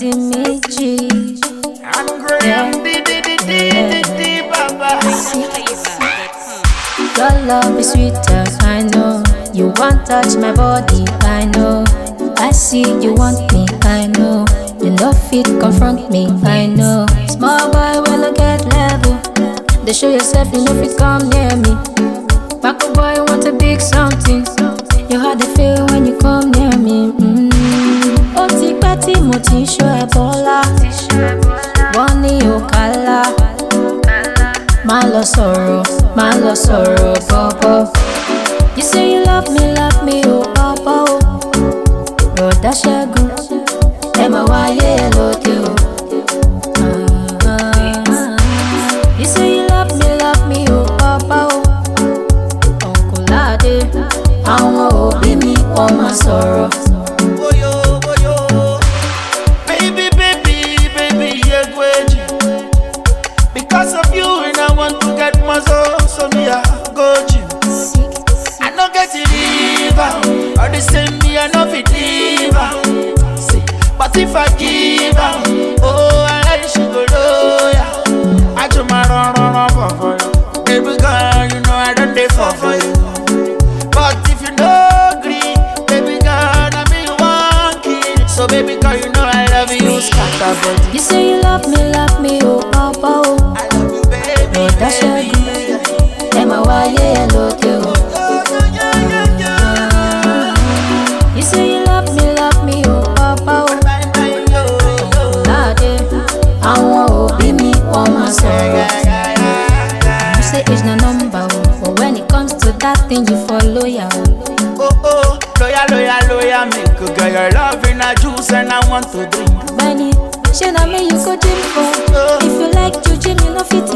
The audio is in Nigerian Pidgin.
Santi Michi. I'm Graham, di di di di di di, baba. Your love is sweeter, I know. You want touch my body, I know. I see you want me, I know. You know fit confront me, I know. Small boy when I get level. They show yourself, you know fit come near me. Back boy want a big something. You how they feel when you come near me. Mm. Ó ti pẹ́ tí mo ti ń ṣọ́ ẹ bọ́lá. Wọ́n ní òkàlà. Má lọ sọ̀rọ̀, má lọ sọ̀rọ̀ bọ́bọ́. You say you love me, love me, oh papa, oh. Bọ̀dá Ṣẹ́gun, ẹ máa wáyé ẹ lóde o. Ah, You say you love me, love me, oh papa, oh. Uncle Lade, àwọn òbí mi wọ́n máa sọ̀rọ̀. Boyo, boyo. Baby, baby, baby, yeah, gweji. Because of you, and I want to get muscle, so me I go gym. I no get it liver, or the same me I no fit liver. See, but if I give her, oh, I like she go loyal. I do my run, run, run for for you. Baby girl, you know I don't dey fall for you. But if you no agree, baby girl, I be one kid. So baby girl, you know I love you, scatter body. You say you love me, love me, oh papa, oh. I love you, baby. Bọ̀dá Ṣẹ́gun, ẹ máa wáyé ẹ lóde o. You say you love me, love me, oh papa, oh. Lade, àwọn òbí mi wọ́n máa sọ̀rọ̀. You say age na number, oh. But when it comes to that thing, you follow ya, oh. Oh oh, loyal, loyal, loyal, make a girl your love in a juice and I want to drink. Benny, ṣé na me you go gym for? If you like to gym, you no fit